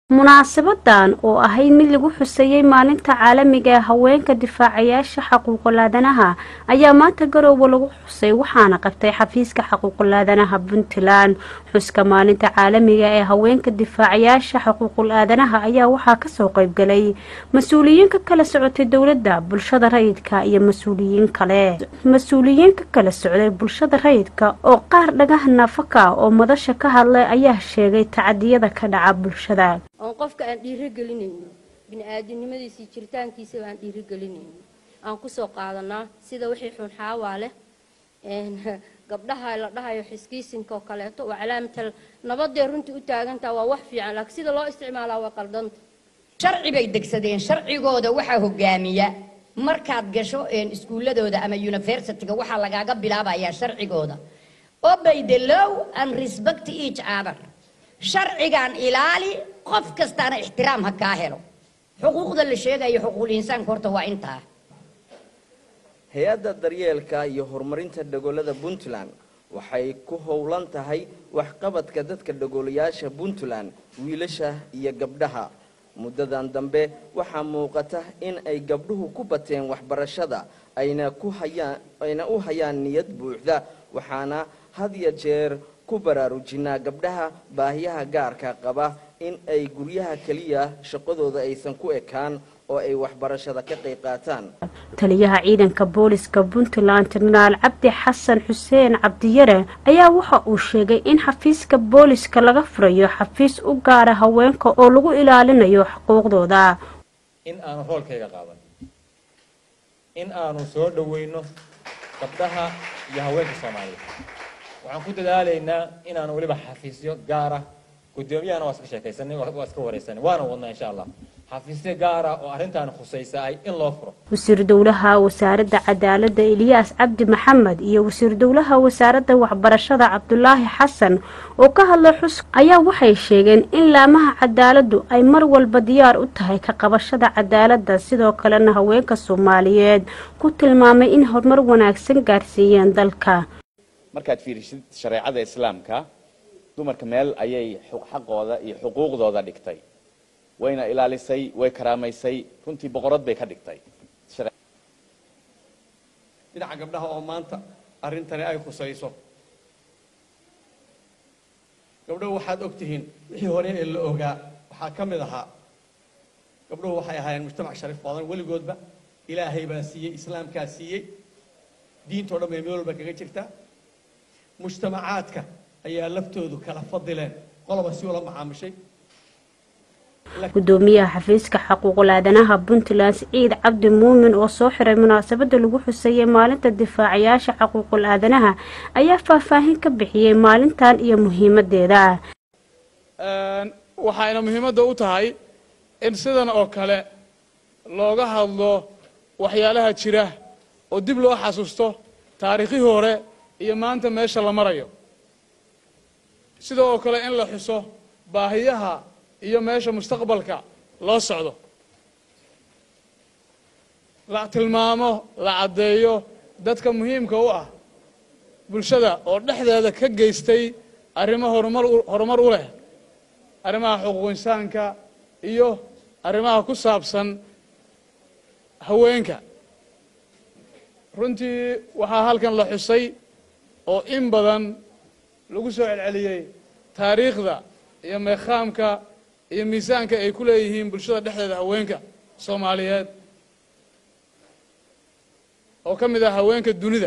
munaasabadan oo ahayd mid lagu xuseeyey maalinta caalamiga ee haweenka difaacayaasha xaquuqulaadanaha ayaa maanta garoowe lagu xusay waxaana qabtay xafiiska xaquuqulaadanaha puntland xuska maalinta caalamiga ee haweenka difaacayaasha xaquuqul-aadanaha ayaa waxaa kasoo qeybgalay mas-uuliyiin ka kala socotay dowladda bulshada rayidka iyo mas-uuliyiin kale mas-uuliyiin ka kala socday bulshada rayidka oo qaar dhagaha naafaka oo madasha ka hadlay ayaa sheegay tacadiyada ka dhaca bulshada oon qofka aan dhiirigelinayno bini-aadinimadiisii jiritaankiisa aan dhiirigelinayno aan kusoo qaadanaa sida wixii xun xaawaa leh gabdhaha la dhahayo xiskiisinka oo kaleeto waa calaamatal nabadee runtii u taagantaha waa wax fiican laakiin sida loo isticmaalaa waa qaldanta sharci bay degsadeen sharcigooda waxaa hogaamiya markaad gasho iskuuladooda ama universityga waxaa lagaaga bilaabayaa sharcigooda obey the law and respect each other sharcigan ilaali qof kastaana ixtiraam ha kaa helo xuquuqda la sheegayo xuquuqul insaanka horta waa intaa hay-adda daryeelka iyo horumarinta dhagoolada puntland waxay ku howlan tahay waxqabadka dadka dhagoolayaasha puntland wiilasha iyo gabdhaha muddadan dambe waxaa muuqata in ay gabdhuhu ku bateen waxbarashada ayna ku hayaan ayna u hayaan niyad buuxda waxaana had iyo jeer ku baraarujinaa gabdhaha baahiyaha gaarka qaba in ay guryaha keliya shaqadooda aysan ku ekaan oo ay waxbarashada ka qayb qaataan taliyaha ciidanka booliska puntland jenaraal cabdi xasan xuseen cabdiyare ayaa waxa uu sheegay in xafiiska booliska laga furayo xafiis u gaara haweenka oo lagu ilaalinayo xuquuqdooda in aanu roolkayga qaadan in aanu soo dhaweyno gabdhaha iyo haweenka soomaaliyeed waxaan ku dadaalaynaa inaanu weliba xafiisyo gaara guddoomiyahana waa iska sheekaysanay waa iska waraysanay waana wadnaa insha allah xafiisyo gaara oo arrintan khusaysa ay in loo furo wasiir dowlaha wasaaradda cadaaladda eliyaas cabdi maxamed iyo wasiir dowlaha wasaaradda waxbarashada cabdulaahi xasan oo ka hadlay xus ayaa waxay sheegeen in laamaha cadaaladdu ay mar walba diyaar u tahay ka qabashada cadaaladda sidoo kalena haweenka soomaaliyeed ku tilmaamay in horumar wanaagsan gaarsiiyeen dalka markaad fiirisid shareecada islaamka dumarka meel ayay xaqooda iyo xuquuqdooda dhigtay wayna ilaalisay way karaamaysay runtii boqorad bay ka dhigtay dhinaca gabdhaha oo maanta arrintani ay khusayso gabdhahu waxaad og tihiin wixii hore ee la ogaa waxaa ka mid ahaa gabdhuhu waxay ahaayeen mujtamac sharif badan weligoodba ilaahay baa siiyey islaamkaa siiyey diintao dhan bay meel walba kaga jirtaa mujtamacaadka ayaa laftoodu kala fadileen qoloba si ula macaamushay gudoomiyaha xafiiska xaquuqul-aadanaha puntland siciid cabdi muumin oo soo xiray munaasabada lagu xuseeyey maalinta difaacayaasha xaquuqul-aadanaha ayaa faahfaahin ka bixiyey maalintan iyo muhiimadeeda waxayna muhiimadda u tahay in sidan oo kale looga hadlo waxyaalaha jira oo dib loo xasuusto taariikhihii hore iyo maanta meesha la marayo sida oo kale in la xuso baahiyaha iyo meesha mustaqbalka loo socdo la tilmaamo la caddeeyo dadka muhiimka u ah bulshada oo dhexdeeda ka geystay arrimo horumar horumar u leh arrimaha xuquuq insaanka iyo arrimaha ku saabsan haweenka runtii waxaa halkan la xusay oo in badan lagu soo celceliyey taariikhda iyo meekhaamka iyo miisaanka ay ku leeyihiin bulshada dhexdeeda haweenka soomaaliyeed oo ka mid ah haweenka dunida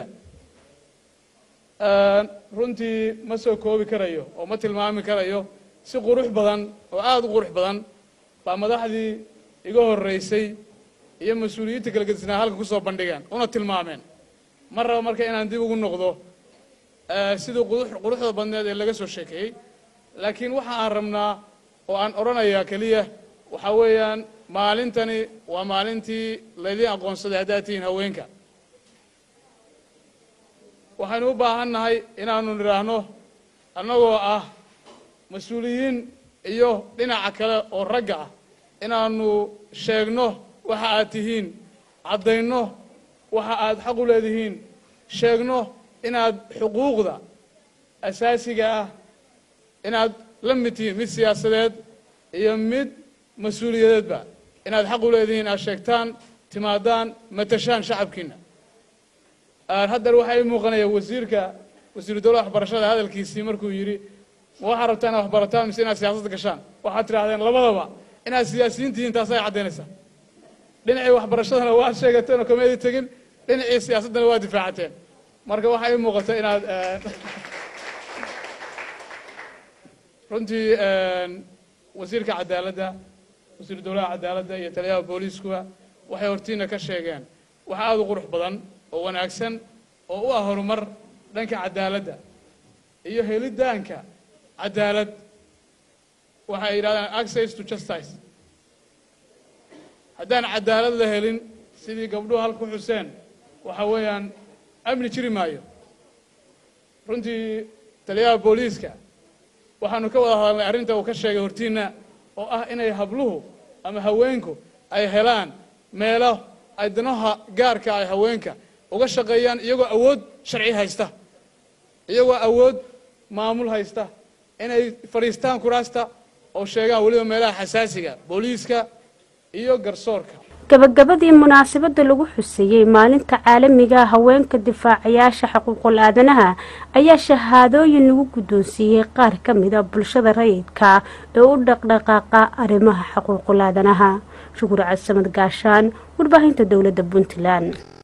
runtii ma soo koobi karayo oo ma tilmaami karayo si qurux badan oo aada u qurux badan baa madaxdii iga horreysay iyo mas-uuliyiinta kala gedisnaa halka kusoo bandhigeen una tilmaameen ma raba marka inaan dib ugu noqdo sidii quruxda badneed ee laga soo sheekeeyey laakiin waxa aan rabnaa oo aan odhanayaa keliya waxaa weeyaan maalintani waa maalintii laydin aqoonsaday haddaad tihiin haweenka waxaynu u baahan nahay inaanu nidhaahno annagoo ah mas-uuliyiin iyo dhinaca kale oo ragga ah inaanu sheegno waxa aad tihiin caddayno waxa aad xaq u leedihiin sheegno inaad xuquuqda asaasiga ah inaad la mid tihiin mid siyaasadeed iyo mid mas-uuliyadeedba inaad xaq u leedihiin aad sheegtaan timaadaan matashaan shacabkiina haddar waxaa ii muuqanaya wasiirka wasiiru dowlada waxbarashada hadalkiisii markuu yidhi ma waxaad rabtaa inaad waxbarataan mise inaad siyaasadda gashaan waxaad tidhahdeen labadaba inaad siyaasiyiin tihiin taasay caddaynaysaa dhinacii waxbarashadana waad sheegateen oo kameedi tegin dhinacii siyaasaddana waad difaacateen marka waxaa ii muuqata inaad runtii wasiirka cadaaladda wasiiru dowlaha cadaaladda iyo taliyaha booliiskuba waxay hortiina ka sheegeen wax aada u qurux badan oo wanaagsan oo u ah horumar dhanka cadaaladda iyo helidaanka cadaalad waxay yidhahdaan access to justice haddaan cadaalad la helin sidii gabdhuhu halka ku xuseen waxa weeyaan amni jiri maayo runtii taliyaha booliiska waxaanu ka wada hadalnay arrinta uu ka sheegay hortiina oo ah inay habluhu ama haweenku ay helaan meelo ay danaha gaarka ay haweenka uga shaqeeyaan iyagoo awood sharci haysta iyagoo awood maamul haysta inay fadhiistaan kuraasta oo sheegaan weliba meelaha xasaasiga booliiska iyo garsoorka gabagabadii munaasabada lagu xuseeyey maalinta caalamiga haweenka difaacayaasha xuquuqul aadanaha ayaa shahaadooyin lagu guddoonsiiyey qaar ka mida bulshada rayidka ee u dhaqdhaqaaqa arrimaha xuquuqul aadanaha shukur casamad gaashaan warbaahinta dowladda puntland